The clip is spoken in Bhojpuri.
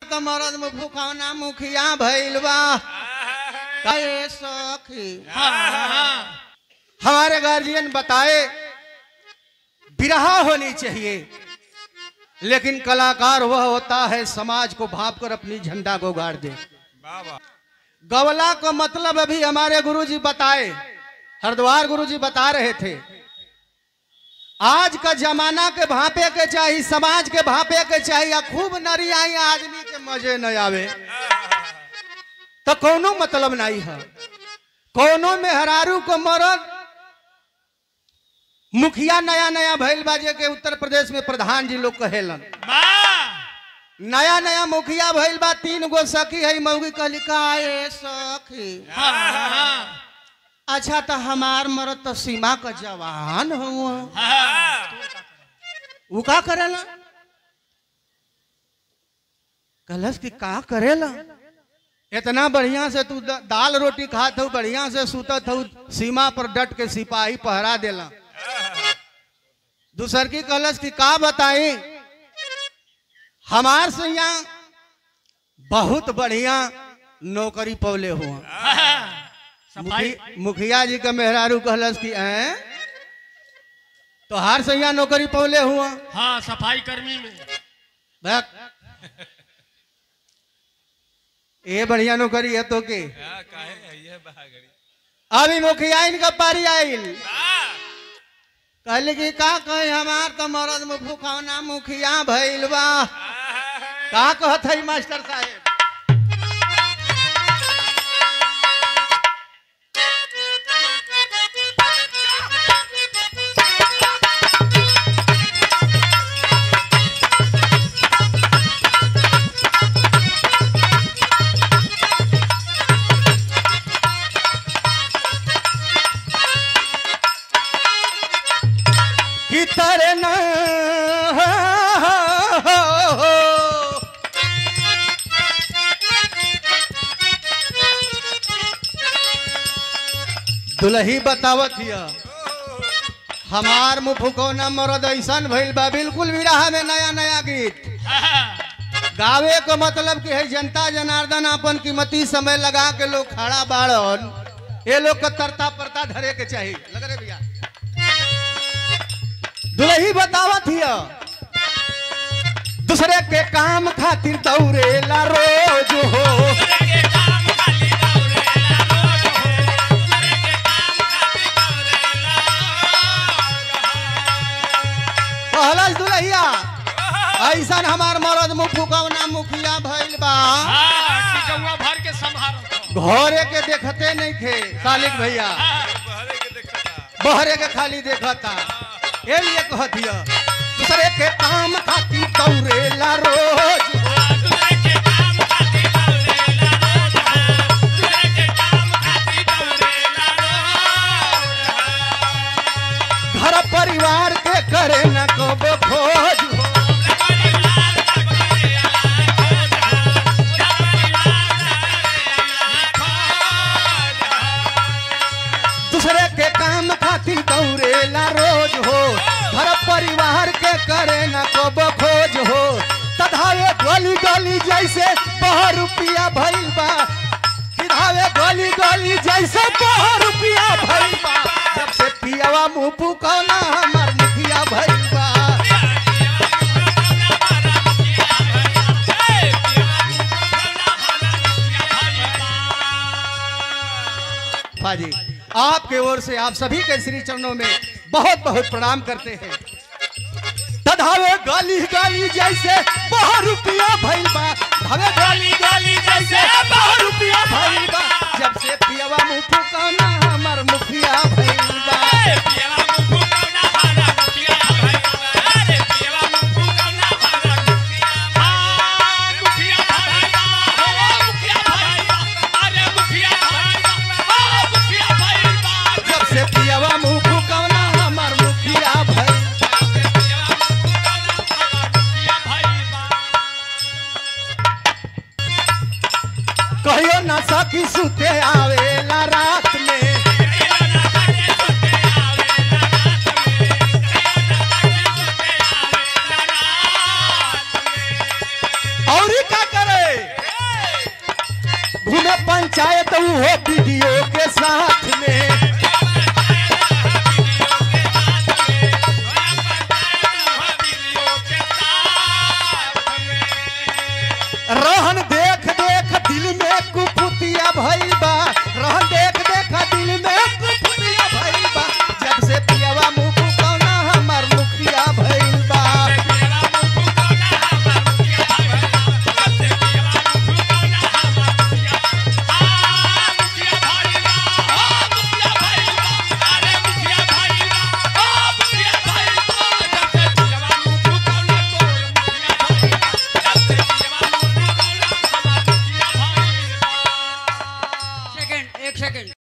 तो मरद में फुकौना मुखिया भइल बा कहे सखी हमारे गार्जियन बताए बिरहा होनी चाहिए लेकिन कलाकार वह होता है समाज को भाप कर अपनी झंडा को गाड़ दे गवला का मतलब अभी हमारे गुरुजी बताए हरिद्वार गुरुजी बता रहे थे आज का जमाना के भापे के चाहिए समाज के भापे के चाहिए खूब नरी आई आदमी के मजे न आवे तो कोनो मतलब नहीं है कोनो में हरारू को मरद मुखिया नया नया भइल बाजे के उत्तर प्रदेश में प्रधान जी लोग कहेलन नया नया मुखिया भइल बा तीन गो सखी है मौगी कहली का ए सखी अच्छा तो हमार मरद तो सीमा का जवान हुआ वो का करेला कलश की का करेला इतना बढ़िया से तू द- दाल रोटी खात हो बढ़िया से सुतत हो सीमा पर डट के सिपाही पहरा देला दूसर की कलश की का बताई हमार से यहाँ बहुत बढ़िया नौकरी पौले हुआ सफाई मुखी- मुखिया जी का मेहरारू कहलस कि हैं तो हार से यहाँ नौकरी पौले हुआ हाँ सफाई कर्मी में भैया ये बढ़िया नौकरी है तो के अभी मुखिया इनका पारी आइल कहले कि का कहे हमार तो मरद में फुकौना मुखिया भइल बा का कहत है मास्टर साहेब कि तेरे न दुलही बतावत हिया हमार मुफुकौना मरद ऐसन भइल बा बिल्कुल विराह में नया नया गीत गावे को मतलब कि है जनता जनार्दन अपन कीमती समय लगा के लोग खड़ा बाड़न ये लोग का तरता परता धरे के चाहिए लग रहे भैया दुलही बतावत हिया दूसरे के काम खातिर दौड़ेला रोज हो कहलस दुलहिया ऐसन हमार मरद मुफुकौना मुखिया भइल बा हाँ, टिकौआ भर के संभारो घरे के देखते नहीं थे सालिक भैया बहरे के खाली देखता ये लिए कहतिया दूसरे के काम खातिर दौड़ेला रोज घर परिवार के करे न कब खोज हो दूसरे के काम खातिर दौड़ेला रोज हो घर परिवार के करे न कब खोज हो तधावे गली गली जैसे बह रुपया भइल बा किधावे गली गली जैसे बह रुपया भइल बा जब से पियावा मुंह पुकौना हमार मुखिया भइल बा बाजी आपके ओर से आप सभी के श्री चरणों में बहुत बहुत प्रणाम करते हैं तधावे गाली गाली जैसे बह रुपया भइल बा धावे गाली गाली जैसे बह रुपया भइल बा जब से पियावा मुंह फुकाना हमर मुखिया भइल बा जब से पियावा मुंह फुकाना हमर मुखिया भइल कहियो ना सखी सुते आवेला रात में और का करे पंचायत वो वीडियो के साथ